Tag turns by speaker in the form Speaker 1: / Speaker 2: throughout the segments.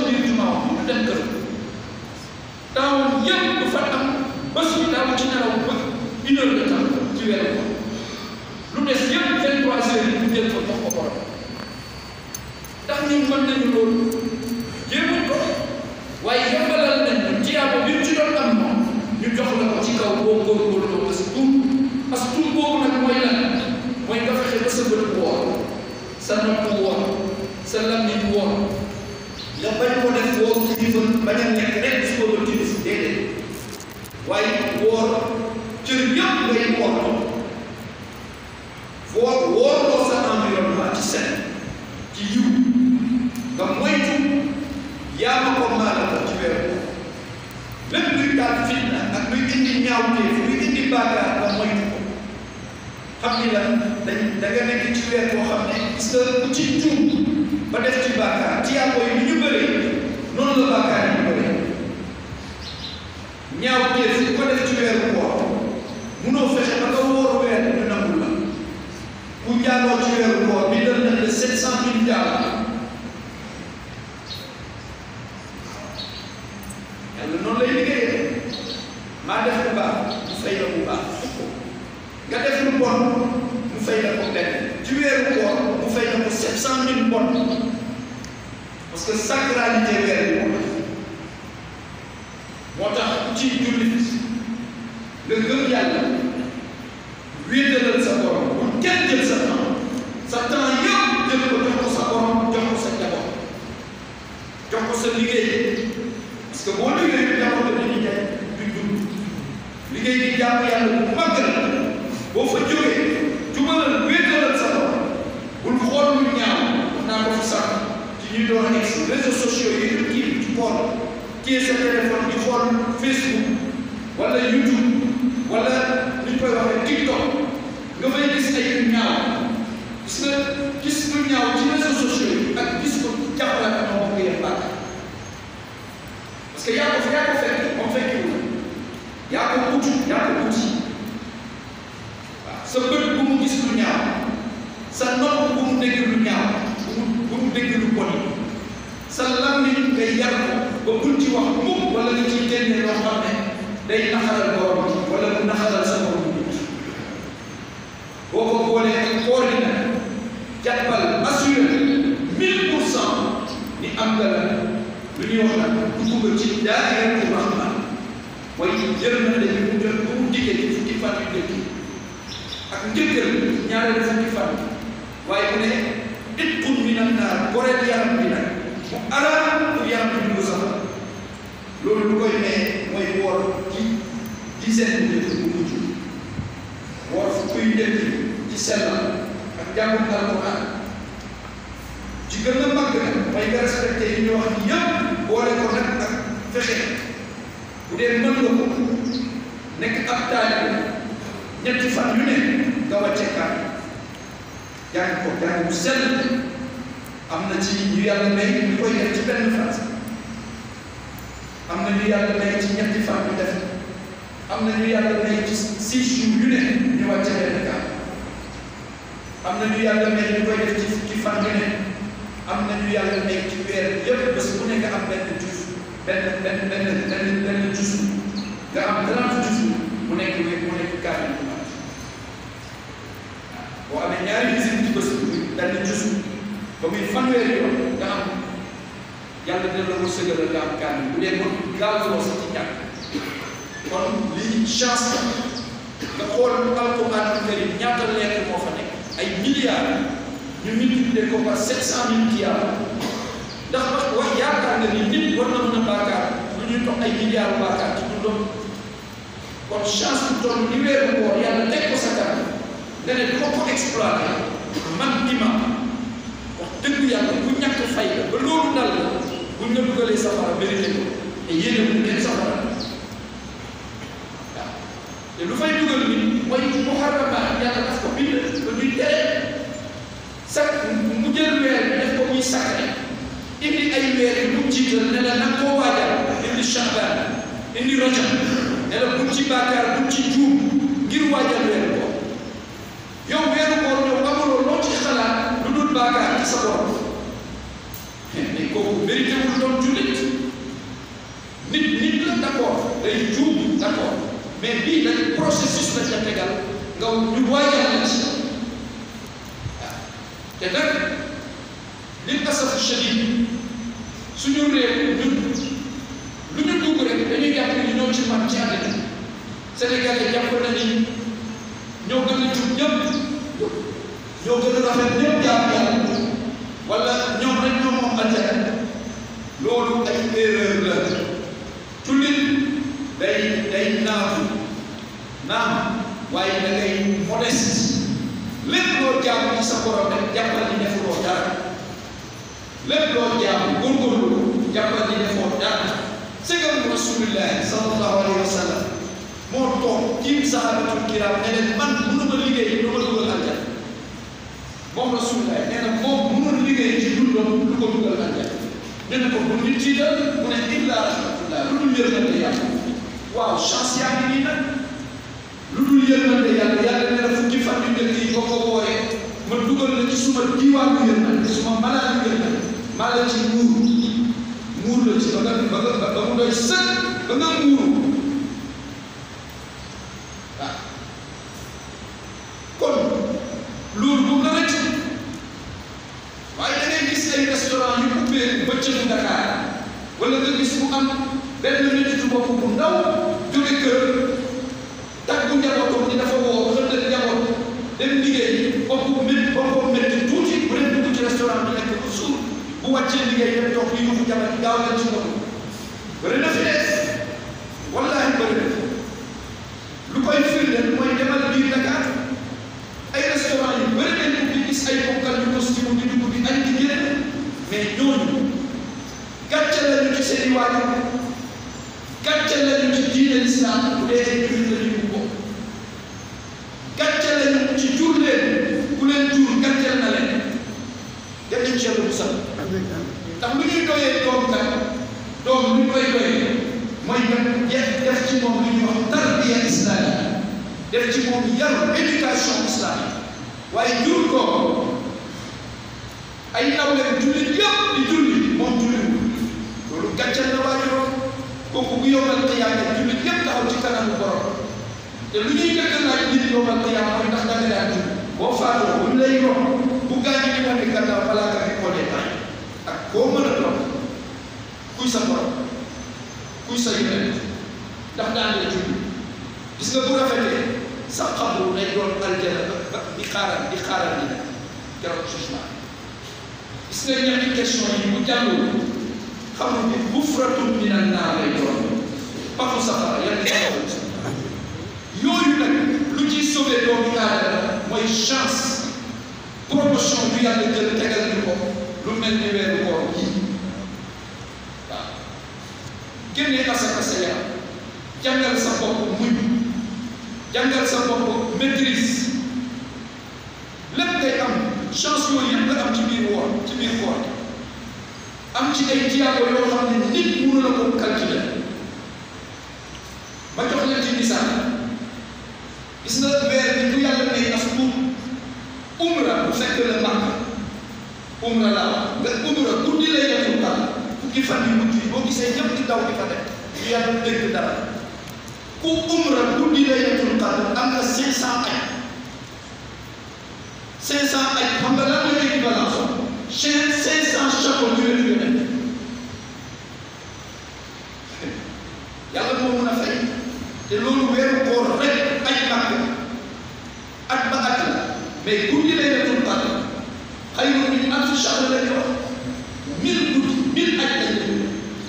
Speaker 1: biir jumaa bu ñu dem kër taawam yëpp dafa am bés bi daaw ci nelaw ba une heure de temps ci weeru ko lu des yëpp vingt trois heures yi ñu jël ko jox ko borom ndax ñun mën nañu loolu jéemuñ ko waaye yombalal nañ ñu tiyaaba bi ñu ci doon am moom ñu jox la ko ci kaw boo góorgóorloo as tuut as tuut boobu nag mooy lan mooy nga fexe ba sa bët woor sa nopp woor sa làmmiñ woor nga bañ ko def woor kilifa bañ a nekk rek su ko timis déedéet waaye woor cër yëpp ngay woor woor woorloo sa environnement ci set ci yiw nga moytu yaa ma ko maala ko ci weeru lépp luy daal fitna ak luy indi ñaawteef luy indi baakaar nga moytu ko xam ni la dañ da nga nekk ci weer boo xam ne gis nga ku ci juum ba def ci baakaar tiyaabo yi ni ñu bëree noonu la baakaar yi ñu bëree ñaawteef ku ko def ci weeru koor munoo fexe ba nga wóor weer ñu nangul la ku njaaloo ci weeru koor bi dal nañ la sept cent mille njaalo yàlla noonu lay liggéeyee maa def lu baax mu fay la bu baax nga def lu bon mu fay la ko benn ci weeru koor mu fay la ko sept cent mille bon parce que sacralité weer bi moo tax moo tax ku ci jullit nga gëm yàlla wéetalal sa borom bu kenn jël sa temps sa temps yëpp jël ko jox ko sa borom jox ko sa njaboot jox ko sa liggéey parce que boo liggéey bi njaboot la dañuy jaay duñ dund liggéey di jàmm yàlla bu mag la boo fa jógee jubalal wéetalal sa borom bul xool lu ñaaw naa ko fi sax ci ñuy doon a egsi réseaux sociaux yi ñu kii ci xool kii sa téléphone di xool Facebook wala YouTube wala li ñu koy waxee TikTok nga fay gis ay yu ñaaw gis nga gis lu ñaaw ci réseaux sociaux yi ak gis ko jàppale ak moo ko yem bàkk parce que yaa ko yaa ko fekk moom fekkiwul yaa ko uti yaa ko uti waaw sa bët bu mu gis lu ñaaw sa nopp bu mu dégg lu ñaaw bu mu bu mu dégg lu bon sa làmmiñ ngay yar ko ba bul ci wax mukk wala nga ciy génne loo xam ne day naxaral borom wala mu naxaral sa borom nit boo ko boolee ak koor yi nag jàppal assuré mille pour cent ni am nga la lu ñuy wax nag dugg nga ci daayiratu rahman mooy yërmande bi mu jot bu mu diggee ci fukki fan yu njëkk ak njëkkal ñaareelu fukki fan waaye mu ne itqun min annaar goreel yaram bi nag mu araam pour yaram bi dugg sax loolu lu koy ne mooy woor ci dizaine bu njëkk bu mujj woor fukki yu njëkk ci sellal ak jàngum alquran ci gën a màgg nag mooy nga respecté yi ñu wax ni yëpp boole ko nag ak fexe bu dee mën nga ko nekk ab taalibe ñetti fan yu ne nga wàcce kaay jàng ko jàng bu sell am na ci ñu yàlla may ñu koy def ci benn fan am na ñu yàlla may ci ñetti fan ñu def am na ñu yàlla may ci six jours yu ne ñu wàcce benn kaay am na ñu yàlla may ñu koy def ci fukki fan yu ne am na ñu yàlla may ci weer yëpp bés bu ne nga am benn jus benn benn benn benn benn jus nga am trente jus mu nekk wér mu nekk kaamil bu mat boo amee ñaari visite ci bés bi benn jus ba muy fanweeri yoon nga am yàlla dina la wërsëgal nga am kaamil bu dee kon gaawuloo sax ci ñàkk kon lii chance la nga xool alquran karim ñaata lettre moo fa nekk ay milliards ñu multiplier ko par sept cent mille tiyaaba ndax wax wax yaakaar nga ni nit war na mën a baakaar lu ñuy toog ay milliards baakaar ci dundam kon chance bu toll ni weeru koor yàlla teg ko sa kanam nga ne du ma ko exploité man imam wax dëgg yàlla bu ñàkk fay la ba loolu dal la buñ la dugalee safara mérité ko te yéene bu kenn safara waaw te lu fay dugal nit mooy muharramaat yàlla daf ko bind ba ñuy tere sax mu jël weer bi def ko muy sacré indi ay weer yu mu jiital ne la nag koo waajal indi Shaabaan indi Rajab ne la bu ci bàkkaar bu ci juum ngir waajal weeru koor yow weeru koor yow amuloo loo ci xalaat lu dul bàkkaar ci sa borom mais kooku kooku mérité wul doon jullit nit nit la d'accord day juum d'accord mais bii dañ processus la ca tegal nga ñu waajal la ci waaw te nag li asaf shadid suñu réew ñun lu ñu dugg rek dañuy jàpp ni ñoo ci man ci àddina Sénégalais jàpp na ni ñoo gën a jub ñëpp ñoo gën a rafet ñëpp jàpp yàlla wala ñoom rek ñoom moom àjjana loolu ay erreur la jullit day day naafu naam waaye da ngay modeste lépp loo jaamu ci sa borom rek jàppal ni defuloo dara lépp loo jaamu góorgóorlu jàppal ni defoo dara sëgam rasulillahi sallallahu alayhi wa sallam moo toog tiim sahabatul kiram ne leen man mënuma liggéey lu ma dugal aljana moom rasulillahi nee na moom mënul liggéey ci dundam lu ko dugal aljana ñu ne ko bu nit tiital mu ne illa rahmatullah lu dul yërmande yàlla waaw chance yaa ngi nii nag lu dul yërmande yàlla yàlla nee na fukki fan yu njëkk yi boo ko wooyee ma dugal la ci suma diwaanu yërmande suma malaanu yërmande maa la ci muur muur la ci ba nga ba nga ba mu doy sëkk ba nga muuru waaw kon loolu bu la rëcc waaye da ngay gis ay restaurant yu ubbee bëccëgu Dakar wala nga gis mu am benn nit bopp bu ndaw jóge kër tàggu njabootam ni dafa woo xëndal njaboot dem liggéey bopp mét boppam métti tuuti bu leen dugg ci restaurant bi nekk bu suur bu wàccee liggéey dem toog li yuuxu jabar yi gaaw leen ci ndox bëri na fi de wallaahi bëri na lu koy firndeel mooy demal biir Dakar ay restaurant yu bëri nañ di gis ay bokkal yu costume di dugg di añ di génn mais ñooñu gàcce lañu ci seen i waajur gàcce lañu ci diine lislaam bu dee ay jullit la ñu bokk gàcce lañu ci jur leen ku leen jur gàcceel na leen dem nañ ci yàlla bu sax ndax lu ñuy doyee doom kat doom lu ñu koy doyee mooy def def ci moom lu ñuy wax tarbiya islamique def ci moom yaru éducation islamique waaye jur ko ay nawleen jullit yëpp di julli moom julliwul loolu gàcceel na waajuroon kooku bu yombal qiyaama jullit yëpp taxaw ci kanamu borom te lu ñuy njëkk laaj nit yombal qiyaama mooy ndax danga daan julli boo faatoo buñ lay rom bu gaañu ñu wane gannaaw balaa nga fi xoolee temps ak koo mën a doon kuy sa borom kuy sa yonent ndax daan nga julli gis nga bu rafetee sa xabru day doon aljana ba di xaaral di xaaral di keroog jugement gis nga ñetti question yi bu jàngul xamul ni mufratun minan naar lay doon paxu safara yan yooyu nag lu ciy sauvé doomu aadama mooy chance promotion bu yàlla jël tegal ñu ko lu mel ni weeru koor yi waaw génnee asaka sa yaram jàngal sa bopp muñ jàngal sa bopp maîtrise lépp ngay am chance yooyu yëpp nga am ci biir woor ci biir koor am ci ay tiyaabo yoo xam ne nit mënu la ko calculer ma jox leen ci misaal gis nga weer bi bu yàlla may as tuut umra bu fekk la màkk umra laa nga umra guddi lay detul dara fukki fan yu mujj yi boo gisee ñëpp di daw di fa def yu yàlla dégg dara ku umra guddi lay detul dara am na cinq cent ay cinq cent ay xam nga lan mooy équivalence cinq cinq cent chapeau yu leen yónnee yàlla moo mun a fay te loolu weeru koor rek aj màkk at ba at la mais guddi lay detul dara xëy na ñu am si chapeau la ñu wax mille guddi mille aj lañ leen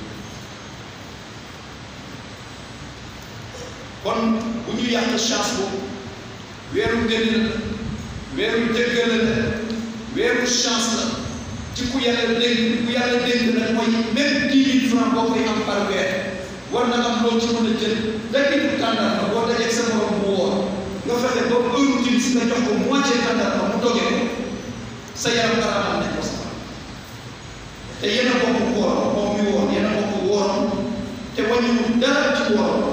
Speaker 1: kon bu ñu yàq chance boobu weeru ngëneel la weeru jëggale la weeru chance la ci ku yàlla dénk ku yàlla dénk nag mooy même dix mille francs boo koy am par weer war na am loo ci mën a jël benn bu tàndar ma boo dajee sa morom bu woor nga fexe ba heure timis nga jox ko moitié tàndar ma mu dogee ko sa yaram aramal nañ ko sax te yéen a bokk woor moom mi woor yéen a bokk wooroon te wàññiwul dara ci wooroon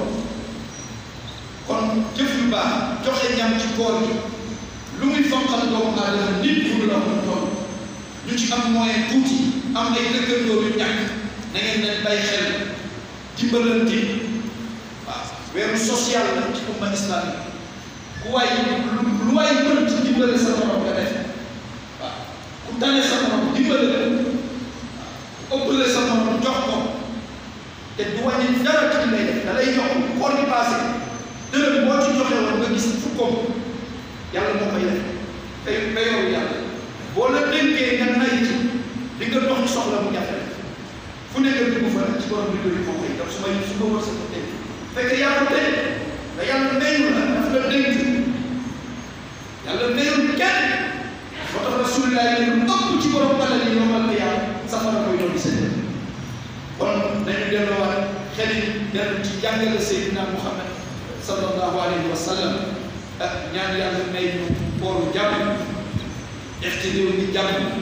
Speaker 1: kon jëf yu baax joxe ñam ci koor gi lu muy fonqal doomu aadama nit mënu la ko toll ñu ci am moyen tuuti am ay dëkkandoo yu ñàkk na ngeen leen bàyyi xel dimbalante waaw weeru social la ci umma islamique ku waay lu waay mën ci dimbale sa morom nga def waaw ku tane sa morom dimbale la waaw ëppale sa morom jox ko te du wàññi dara ci li ngay def da lay jox koor gi passé dërëm boo ci joxe woon nga gis fukkoom yàlla moo koy def tey payooru yàlla boo la dénkee nga nay ci di nga dox soxla bu jafe fu nekk dugg fa ci borom bi doy moo koy def su may su ma war sa ko tey fekk yaa ko tey da yàlla mayu la daf la dénk yàlla mayul kenn moo tax rasulillah yi lu ëpp ci borom alal yi yombal na yàlla safara koy doon seen kon nañu delloowaat xel yi dellu ci jàngale Seydina Muhammad sallallahu alayhi wa sallam ak ñaan yàlla may ñu booru jàmm def ci réew mi jàmm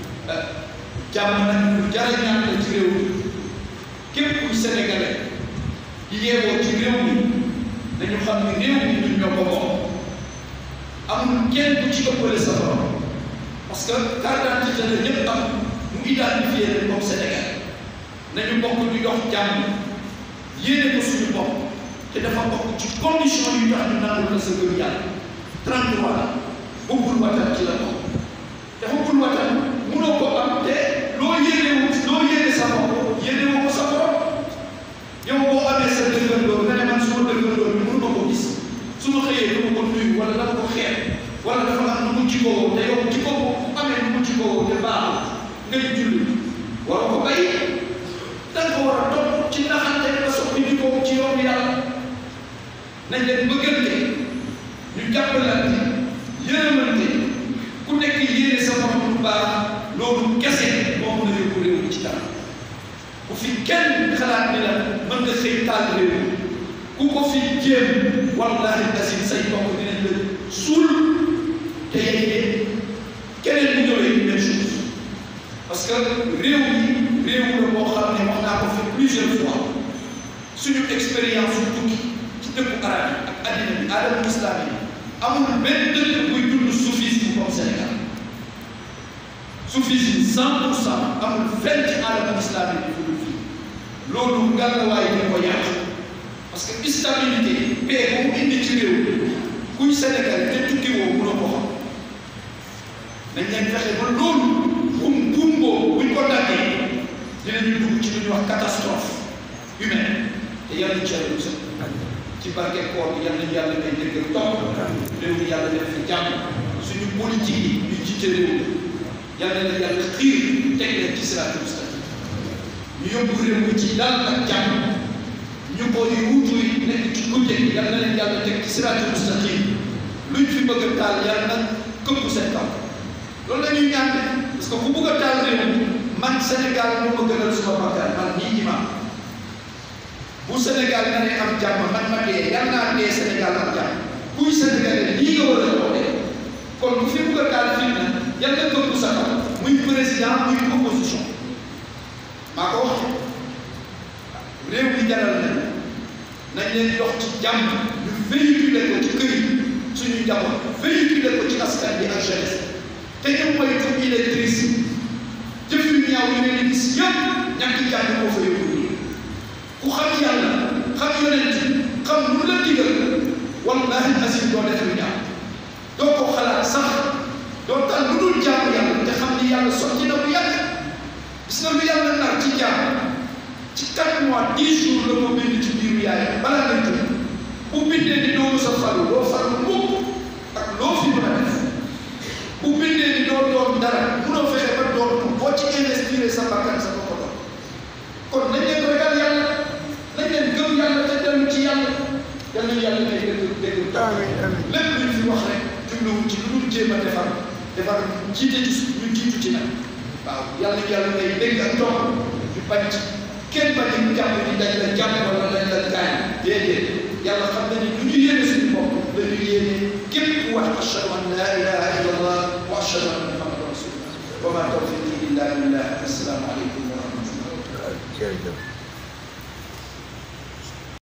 Speaker 1: jàmm nag lu jar a ñaan la ci réew mi képp kuy sénégalais di yeewoo ci réew mi dañu xam ne réew mi ñun ñoo ko bokk amul kenn ku ci ëppale sa borom parce que carte d'identité la ñëpp am mu identifié leen comme Sénégal nañu bokk di dox jàmm yéene ko suñu bopp te dafa bokk ci condition yu tax ñu nangul la sa gëm yàlla 33 la bëggul watan ci la bokk te bëggul watan mënoo ko am te loo yéene wu loo yéene sa bopp yéene wu ko sa borom yow boo amee sa dëggandoo nga ne man su ma dëggandoo bi mënu ma ko gis su ma xëyee du ma ko nuyu wala dama ko xeeb wala dafa am nu mu jikkoo te yow jikkoo bu amee nu mu jikkoo te baaxul ngay julli war ko bàyyi da nga war a topp ci naxante ba soppi jikkoo ci yoonu yàlla nañ leen bëggante ñu jàppalante yërëmante ku nekk yéene sa borom lu baax loolu kese moo mën a yóbbu réew mi ci kanam bu fi kenn xalaat ni la mën nga xëy taal réew ku ko fi jéem wallahi asim say mbokk dinañ la suul te yéen keneen bu ñëwee même chose parce que réew mi réew la boo xam ne wax naa ko fi plusieurs fois suñu expérience su tukki ci dëkku arab yi ak addina bi aadamu islam yi amul benn dëkk buy dund soufisme comme Sénégal soufisme cent pour cent amul fenn ci aadamu islam yi bi dul fii loolu ngàllawaay ñu ko yàq parce que stabilité paix bu mu indi ci réew kuy Sénégal te tukki woo mënoo ko xam nañ leen fexe ba loolu buum buum boobu buñ ko daggee dinañu dugg ci lu ñuy wax catastrophe humaine te yàlla ci yàlla musal ci barke koor bi yàlla ñu yàlla may dëgg topp réew mi yàlla def fi jàmm suñu politique yi ñu jiite réew mi yàlla na yàlla xiir teg leen ci siraatul mustaqim ñu yóbbu réew mi ci dal ak jàmm ñu ko yu wutu yi nekk ci gudde yàlla na leen yàlla teg ci siraatul mustaqim luñ fi bëgg a taal yàlla na këpp seen kaw loolu la ñuy ñaan parce que ku bëgg a taal réew mi man Sénégal moo ma gënal suma bakkan man nii imam bu Sénégal nga ne am jàmm man ma dee yàlla naa dee Sénégal am jàmm kuy Sénégalais lii nga war a wootee kon bu fi bëgg a taal fii na yàlla na këpp sa kaw muy président muy opposition maa ko wax réew mi jaral nañ nañ leen dox ci jàmm ñu véhiculer ko ci kër yi suñu njaboot véhiculer ko ci askan bi ak jeunesse te ñu moytu illettrisme jëf yu ñaaw yu ne gis yëpp ñàkk jàng moo fa yóbbu ku xam yàlla xam yonent xam lu la digal wallahi asim doo def lu ñaaw doo ko xalaat sax doo tal lu dul jaamu yàlla te xam ni yàlla sotti na bu yàgg gis nga lu yàlla nar ci jaam ci quatre mois dix jours la ko bind ci biiru yaay balaa nga jur bu bindee ni doo sa falu doo falu mukk ak loo fi mën a def bu bindee ni doo doon dara munoo fexe ba doon ko boo ci investir sa bakkan sa bopp doon kon nañ leen ragal yàlla nañ leen gëm yàlla te dellu ci yàlla yal nañu yàlla may dégg dégg lépp lu ñu fi wax rek jubluwu ci lu dul jéem a defar defar jiite ci ñu jiitu ci nag waaw yàlla yàlla may dégg ak topp ñu bañ ci kenn bañ a jàpp ni dañ la jàpp wala dañ la gaañ déedéet yàlla xam na ni lu ñu yéene suñu bopp dañu yéene képp ku wax ashhadu an la ilaha illa allah wa ashhadu anna muhammadan rasulullah wa ma tawfiqi illa billah assalaamu aleykum wa rahmatullah